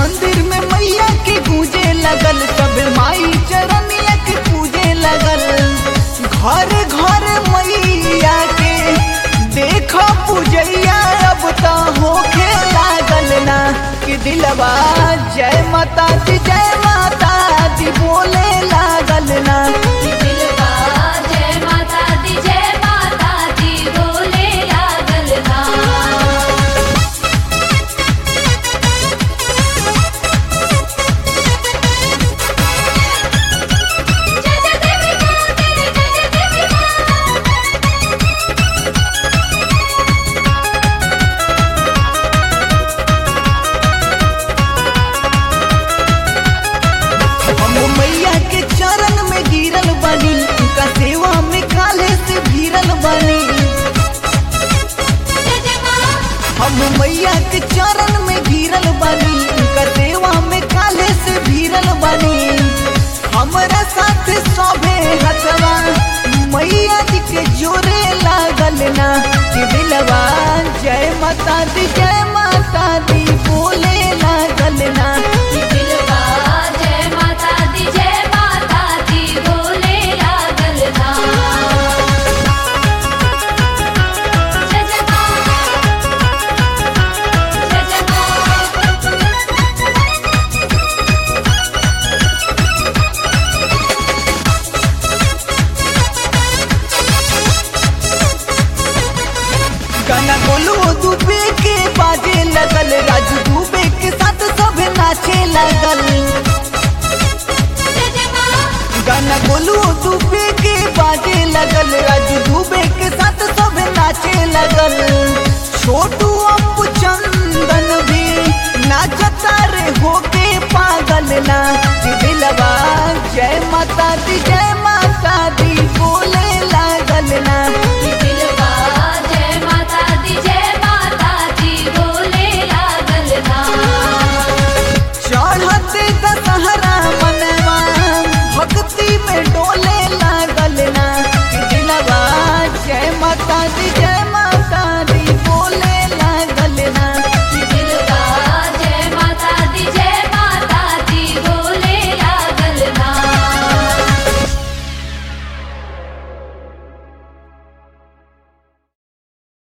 मंदिर में मैया के गूंजे लगल सब माई चरनिया के पूजे लगल घर घर मैया के देखो पूजैया अब तो होखे लागल ना कि दिलवा जय माता दी जय माता दी बोले लागल ना दिलवा जय माता दी जय माता दी बोले लागल ना जय जय देवी मां तेरी जय जय देवी मां हम मैया के चरण में गिरल बनी उनका सेवा में काले से भीरल बनी जय जय मां हम मैया के चरण में गिरल बनी उनका सेवा में काले से भीरल बनी हमरा साथ सभे हथवा मैया जी के जोरे लागल ना कि दिलवा जय माता दी जय माता दी बोले लागल ना दिलवा जय माता दी जय माता दी बोले लागल ना जय जय मां जय जय मां गाना बोलो दुबे के बाजे लगल राजू दुबे के साथ सब नाचे लगल जय जय मां गाना बोलो दुबे के बाजे लगल राजू दुबे के साथ सब नाचे लगल छोटू अम्बु चंदन भी नाचता रे होके पागल ना कि दिलवा जय माता दी जय माता दी बोले